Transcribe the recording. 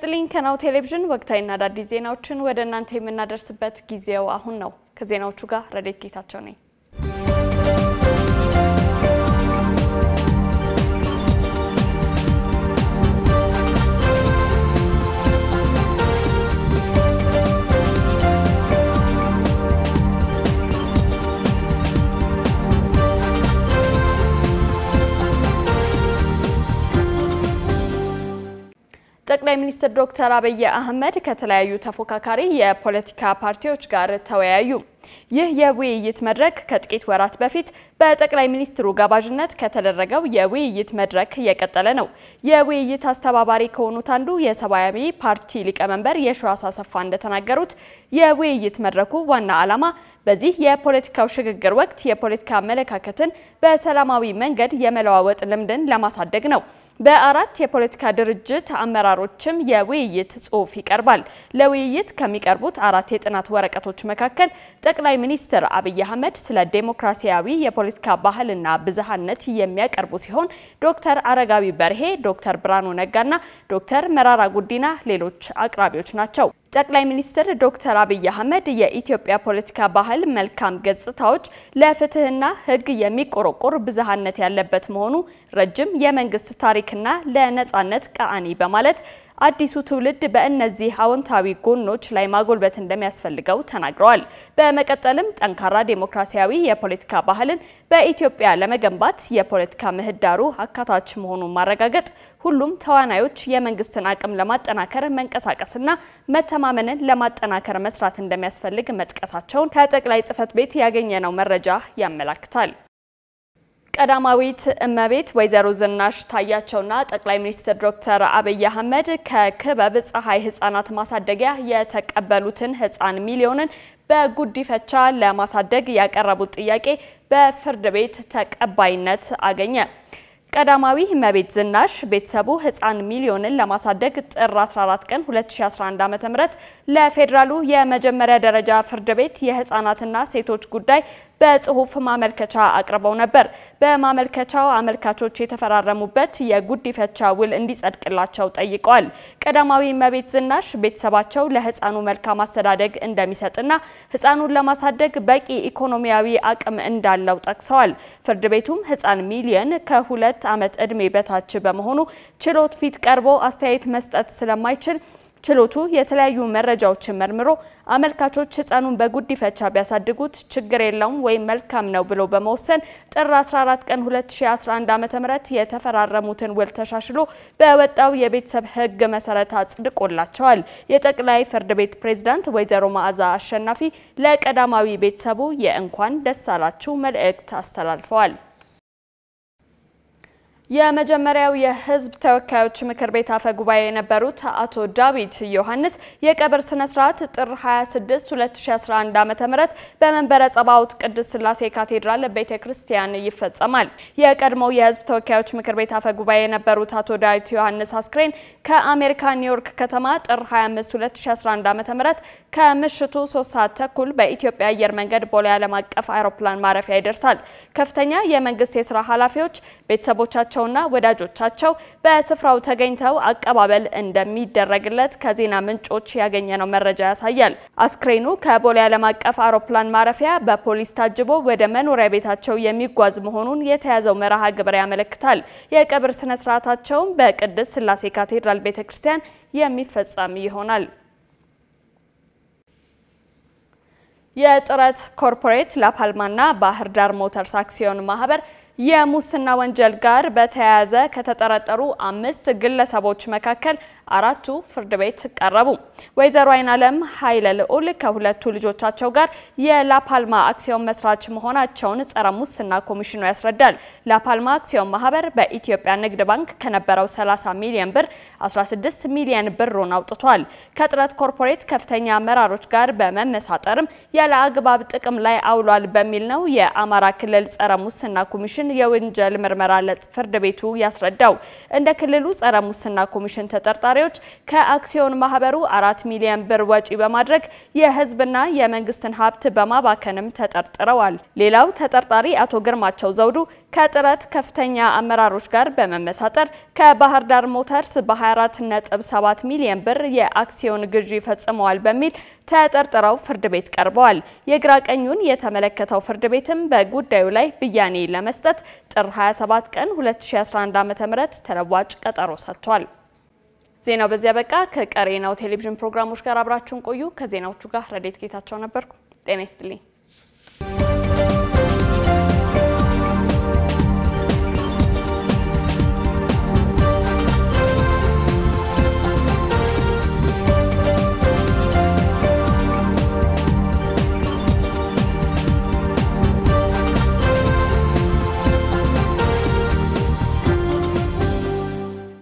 ይስጥልኝ። ከናሁ ቴሌቪዥን ወቅታዊና አዳዲስ ዜናዎችን ወደ እናንተ የምናደርስበት ጊዜው አሁን ነው። ከዜናዎቹ ጋር ረዴት ጌታቸው ነኝ። ጠቅላይ ሚኒስትር ዶክተር አብይ አህመድ ከተለያዩ ተፎካካሪ የፖለቲካ ፓርቲዎች ጋር ተወያዩ። ይህ የውይይት መድረክ ከጥቂት ወራት በፊት በጠቅላይ ሚኒስትሩ ጋባዥነት ከተደረገው የውይይት መድረክ የቀጠለ ነው። የውይይት አስተባባሪ ከሆኑት አንዱ የሰማያዊ ፓርቲ ሊቀመንበር የሺዋስ አሰፋ እንደተናገሩት የውይይት መድረኩ ዋና ዓላማ በዚህ የፖለቲካው ሽግግር ወቅት የፖለቲካ አመለካከትን በሰላማዊ መንገድ የመለዋወጥ ልምድን ለማሳደግ ነው። በአራት የፖለቲካ ድርጅት አመራሮችም የውይይት ጽሑፍ ይቀርባል። ለውይይት ከሚቀርቡት አራት የጥናት ወረቀቶች መካከል ጠቅላይ ሚኒስትር አብይ አህመድ ስለ ዴሞክራሲያዊ የፖለቲካ ባህልና ብዝሃነት የሚያቀርቡ ሲሆን ዶክተር አረጋዊ በርሄ፣ ዶክተር ብርሃኑ ነጋና ዶክተር መራራ ጉዲና ሌሎች አቅራቢዎች ናቸው። ጠቅላይ ሚኒስትር ዶክተር አብይ አህመድ የኢትዮጵያ ፖለቲካ ባህል መልካም ገጽታዎች ለፍትህና ሕግ የሚቆረቆር ብዝሃነት ያለበት መሆኑ ረጅም የመንግስት ታሪክና ለነጻነት ቀአኒ በማለት አዲሱ ትውልድ በእነዚህ አዎንታዊ ጎኖች ላይ ማጎልበት እንደሚያስፈልገው ተናግረዋል። በመቀጠልም ጠንካራ ዴሞክራሲያዊ የፖለቲካ ባህልን በኢትዮጵያ ለመገንባት የፖለቲካ ምህዳሩ አካታች መሆኑን ማረጋገጥ፣ ሁሉም ተዋናዮች የመንግስትን አቅም ለማጠናከር መንቀሳቀስና መተማመንን ለማጠናከር መስራት እንደሚያስፈልግ መጥቀሳቸውን ከጠቅላይ ጽህፈት ቤት ያገኘነው መረጃ ያመላክታል። ቀዳማዊት እመቤት ወይዘሮ ዝናሽ ታያቸውና ጠቅላይ ሚኒስትር ዶክተር አብይ አህመድ ከክበብ ፀሐይ ህጻናት ማሳደጊያ የተቀበሉትን ህጻን ሚሊዮንን በጉዲፈቻ ለማሳደግ ያቀረቡት ጥያቄ በፍርድ ቤት ተቀባይነት አገኘ። ቀዳማዊ እመቤት ዝናሽ ቤተሰቡ ህፃን ሚሊዮንን ለማሳደግ ጥር 14 ቀን 2011 ዓ.ም ለፌዴራሉ የመጀመሪያ ደረጃ ፍርድ ቤት የህፃናትና ሴቶች ጉዳይ በጽሁፍ ማመልከቻ አቅርበው ነበር። በማመልከቻው አመልካቾች የተፈራረሙበት የጉዲፈቻ ውል እንዲጸድቅላቸው ጠይቀዋል። ቀዳማዊ እመቤት ዝናሽ ቤተሰባቸው ለህፃኑ መልካም አስተዳደግ እንደሚሰጥና ህፃኑን ለማሳደግ በቂ ኢኮኖሚያዊ አቅም እንዳለው ጠቅሰዋል። ፍርድ ቤቱም ህፃን ሚሊየን ከሁለት ዓመት ዕድሜ በታች በመሆኑ ችሎት ፊት ቀርቦ አስተያየት መስጠት ስለማይችል ችሎቱ የተለያዩ መረጃዎችን መርምሮ አመልካቾች ህፃኑን በጉዲፈቻ ቢያሳድጉት ችግር የለውም ወይም መልካም ነው ብሎ በመወሰን ጥር 14 ቀን 2011 ዓ.ም የተፈራረሙትን ውል ተሻሽሎ በወጣው የቤተሰብ ህግ መሰረት አጽድቆላቸዋል። የጠቅላይ ፍርድ ቤት ፕሬዝዳንት ወይዘሮ መዓዛ አሸናፊ ለቀዳማዊ ቤተሰቡ የእንኳን ደስ አላችሁ መልእክት አስተላልፈዋል። የመጀመሪያው የህዝብ ተወካዮች ምክር ቤት አፈ ጉባኤ የነበሩት አቶ ዳዊት ዮሐንስ የቀብር ስነ ስርዓት ጥር 26 2011 ዓ.ም በመንበረ ጸባኦት ቅድስት ሥላሴ ካቴድራል ቤተ ክርስቲያን ይፈጸማል። የቀድሞው የህዝብ ተወካዮች ምክር ቤት አፈ ጉባኤ የነበሩት አቶ ዳዊት ዮሐንስ አስክሬን ከአሜሪካ ኒውዮርክ ከተማ ጥር 25 2011 ዓ.ም ከምሽቱ 3 ሰዓት ተኩል በኢትዮጵያ አየር መንገድ ቦሌ ዓለም አቀፍ አውሮፕላን ማረፊያ ይደርሳል። ከፍተኛ የመንግስት የስራ ኃላፊዎች ቤተሰቦቻቸው ና ወዳጆቻቸው በስፍራው ተገኝተው አቀባበል እንደሚደረግለት ከዜና ምንጮች ያገኘነው መረጃ ያሳያል። አስክሬኑ ከቦሌ ዓለም አቀፍ አውሮፕላን ማረፊያ በፖሊስ ታጅቦ ወደ መኖሪያ ቤታቸው የሚጓዝ መሆኑን የተያዘው መርሃ ግብር ያመለክታል። የቀብር ስነ ስርዓታቸውም በቅድስት ሥላሴ ካቴድራል ቤተክርስቲያን የሚፈጸም ይሆናል። የጥረት ኮርፖሬት ላፓልማና ባህር ዳር ሞተርስ አክሲዮን ማህበር የሙስና ወንጀል ጋር በተያያዘ ከተጠረጠሩ አምስት ግለሰቦች መካከል አራቱ ፍርድ ቤት ቀረቡ። ወይዘሮ አይናለም ኃይለ ልዑል ከሁለቱ ልጆቻቸው ጋር የላፓልማ አክሲዮን መስራች መሆናቸውን ጸረ ሙስና ኮሚሽኑ ያስረዳል። ላፓልማ አክሲዮን ማህበር በኢትዮጵያ ንግድ ባንክ ከነበረው 30 ሚሊዮን ብር 16 ሚሊዮን ብሩን አውጥቷል። ከጥረት ኮርፖሬት ከፍተኛ አመራሮች ጋር በመመሳጠርም ያለ አግባብ ጥቅም ላይ አውሏል በሚል ነው የአማራ ክልል ጸረ ሙስና ኮሚሽን የወንጀል ምርመራ ለፍርድ ቤቱ ያስረዳው። እንደ ክልሉ ጸረ ሙስና ኮሚሽን ተጠርጣሪ ተጠርጣሪዎች ከአክሲዮን ማህበሩ አራት ሚሊዮን ብር ወጪ በማድረግ የህዝብና የመንግስትን ሀብት በማባከንም ተጠርጥረዋል። ሌላው ተጠርጣሪ አቶ ግርማቸው ዘውዱ ከጥረት ከፍተኛ አመራሮች ጋር በመመሳጠር ከባህር ዳር ሞተርስ በ24.7 ሚሊዮን ብር የአክሲዮን ግዢ ፈጽመዋል በሚል ተጠርጥረው ፍርድ ቤት ቀርበዋል። የግራ ቀኙን የተመለከተው ፍርድ ቤትም በጉዳዩ ላይ ብያኔ ለመስጠት ጥር 27 ቀን 2011 ዓ.ም ተለዋጭ ቀጠሮ ሰጥቷል። ዜናው በዚያ በቃ። ከቀሪ ናሁ ቴሌቪዥን ፕሮግራሞች ጋር አብራችሁን ቆዩ። ከዜናዎቹ ጋር ረዴት ጌታቸው ነበርኩ። ጤና ይስጥልኝ።